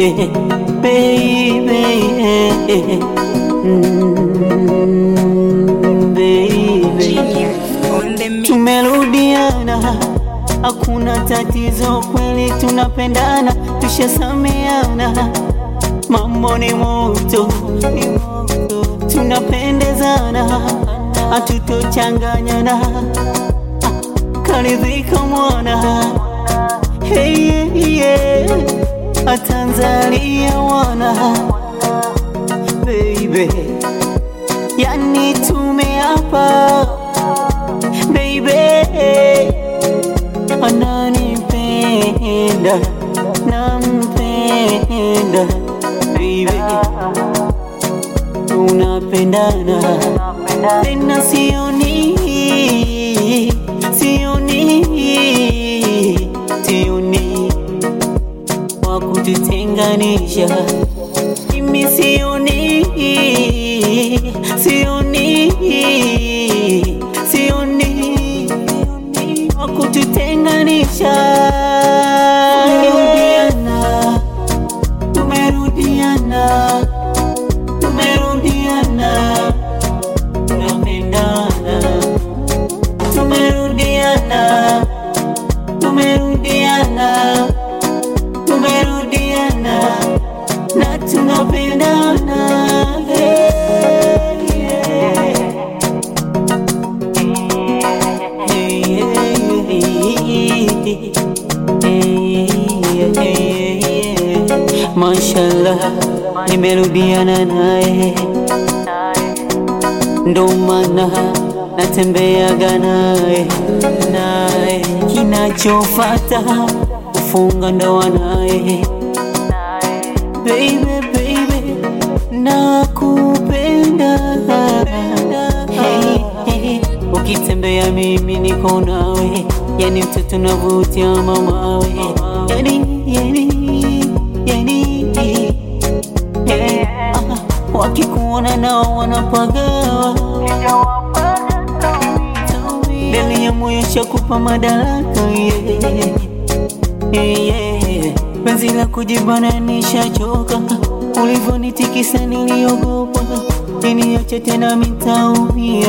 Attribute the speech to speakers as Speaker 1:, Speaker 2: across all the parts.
Speaker 1: baby, mm, baby. Tumerudiana, hakuna tatizo, kweli tunapendana, tushasameana, mambo ni moto, ni moto, tunapendezana, hatutochanganyana, karidhika mwana hey, yeah, yeah. Atanzania wana baby, yani tumeapa baby, ananipenda nampenda baby, tunapendana tena, sioni sioni sioni wa kututenganisha, mimi sioni sioni sioni wa kututenganisha. Tumerudiana, tumerudiana, tumerudiana, tunapendana, tumerudiana, tumerudiana, tumerudiana na tunapendana. Hey, yeah. Mashallah, nimerudiana naye, ndo maana natembeaga naye naye, kinachofata kufunga ndoa naye. Baby, baby, nakupenda hey, hey. Ukitembea mimi niko nawe, yani mtoto navutia mamawe, yani, yani, yani, hey. ah, wakikuona nao wanapagawa mbele ya moyo shakupa madaraka yeah. Yeah, yeah. Penzi la kujibana nishachoka, ulivyonitikisa niliogopa, niniache tena mitaumia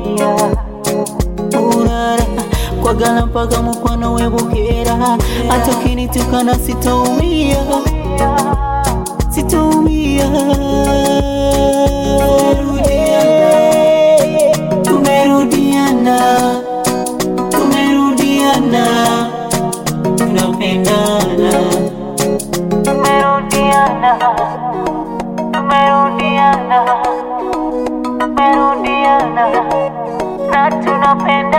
Speaker 1: urara kwa gala mpaka mkwano webukera, hata ukinitukana sitaumia, sitaumia. Tumerudiana, tumerudiana, tunapendana tumerudiana, tumerudiana, tumerudiana na tunapenda